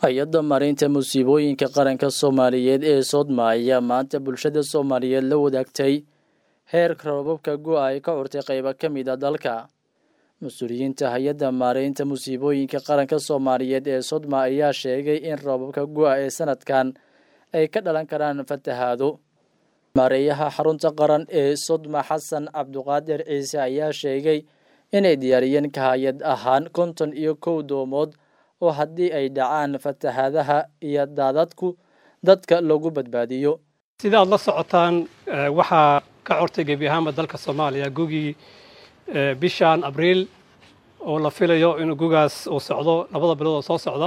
hay-adda maaraynta musiibooyinka qaranka soomaaliyeed ee soodma ayaa maanta bulshada soomaaliyeed la wadaagtay heerka roobabka go-a ay ka curtay qaybo ka mid a dalka mas-uuliyiinta hay-adda maaraynta musiibooyinka qaranka soomaaliyeed ee sodma ayaa sheegay in roobabka go-a ee sanadkan ay ka dhalan karaan fatahaado maareeyaha xarunta qaran ee sodma xasan cabduqaadir ciise ayaa sheegay inay diyaariyeen ka hay-ad ahaan konton iyo kow doomood oo haddii ay dhacaan fatahaadaha iyo daadadku dadka lagu badbaadiyo sida aad la socotaan waxaa ka cortay gebi ahaanba dalka soomaaliya gugii bishan abriil oo la filayo inuu gugaas uu socdo labada bilood oo soo socda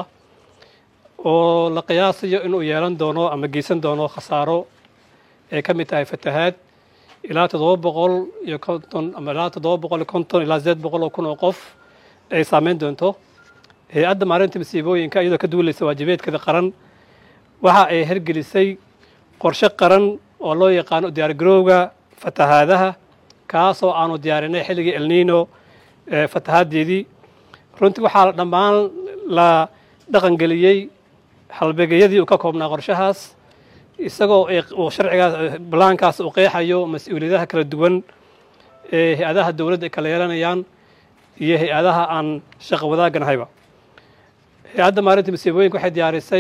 oo la qiyaasayo inuu yeelan doono ama geysan doono khasaaro ay ka mid tahay fatahaad ilaa toddoba boqol iyo konton ama ilaa toddoba boqol iyo konton ilaa sideed boqol oo kun oo qof ay saameyn doonto hay-adda maarinta masiibooyinka iyadoo ka duulaysa waajibeedkeeda qaran waxa ay hergelisay qorshe qaran oo loo yaqaano diyaargarowga fatahaadaha kaasoo aanu diyaarinay xilligii elnino fatahaaddeedii runtii waxaa dhammaan la dhaqangeliyey halbeegyadii uu ka koobnaa qorshahaas isagoo uu sharcigaas balaankaas uu qeexayo mas-uuliyadaha kala duwan ee hay-adaha dowladda ay kala yeelanayaan iyo hay-adaha aan shaqo wadaagganahayba hay-adda maarinta masiibooyinka waxay diyaarisay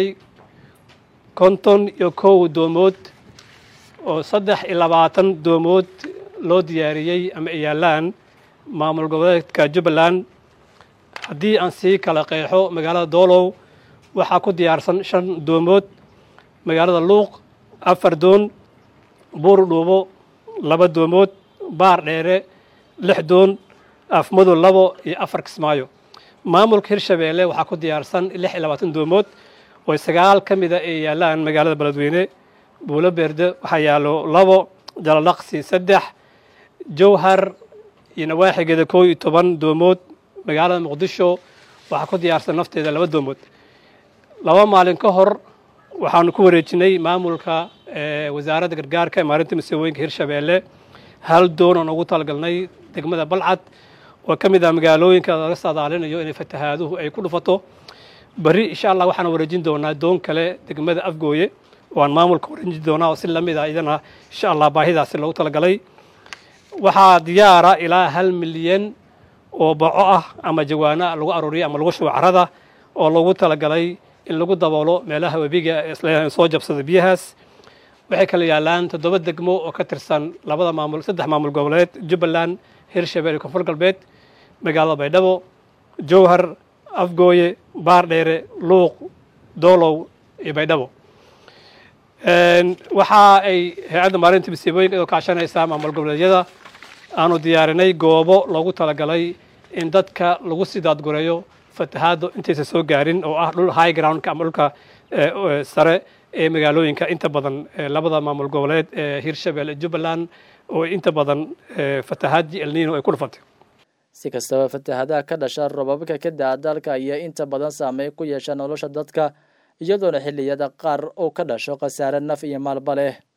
konton iyo kow doomood oo saddex iyo labaatan doomood loo diyaariyey ama ay yaallaan maamul goboleedka jubbaland haddii aan sii kala qeexo magaalada doolow waxaa ku diyaarsan shan doomood magaalada luuq afar doon buur dhuubo laba doomood baar dheere lix doon afmadow labo iyo afar kismaayo maamulka hirshabeelle waxaa ku diyaarsan lix iyo labaatan doomood oo sagaal ka mida ay yaallaan magaalada beledweyne buulo beerde waxaa yaallo labo jalalaqsi saddex jowhar iyo nawaaxigeeda koo iyo toban doomood magaalada muqdisho waxaa ku diyaarsan nafteeda laba doomood laba maalin ka hor waxaanu ku wareejinay maamulka wasaaradda gargaarka maarinta masiibooyinka hirshabeelle hal doon oon ugu talagalnay degmada balcad oo ka mid ah magaalooyinka laga saadaalinayo inay fatahaaduhu ay ku dhufato beri insha allah waxaan wareejin doonaa doon kale degmada afgooye oo aan maamulka wareejin doonaa oo si lamid ah idana insha allah baahidaasi loogu talagalay waxaa diyaara ilaa hal milyan oo baco ah ama jawaana lagu aruuriya ama lagu shubo carada oo loogu talagalay in lagu daboolo meelaha webiga soo jabsada biyahaas waxay kala yaallaan toddoba degmo oo ka tirsan labada maamul saddex maamul goboleed jubbaland hirshabelle iyo koonfur galbeed magaalada baydhabo jowhar afgooye baardheere luuq doolow iyo baydhabo waxa ay hay-adda maarinta masiibooyinka iyadoo kaashanaysaa maamul goboleedyada aanu diyaarinay goobo loogu talagalay in dadka lagu sii daadgureeyo fatahaaddu intaysa soo gaarin oo ah dhul high groundka ama dhulka sare ee magaalooyinka inta badan labada maamul goboleed ee hirshabelle jubbaland oo inta badan fatahaadii elnino ay ku dhufatay si kastaba fatahaadaha ka dhasha robabka ka da-a dalka ayaa inta badan saameyn ku yeesha nolosha dadka iyadoona xilliyada qaar uu ka dhasho khasaare naf iyo maalba leh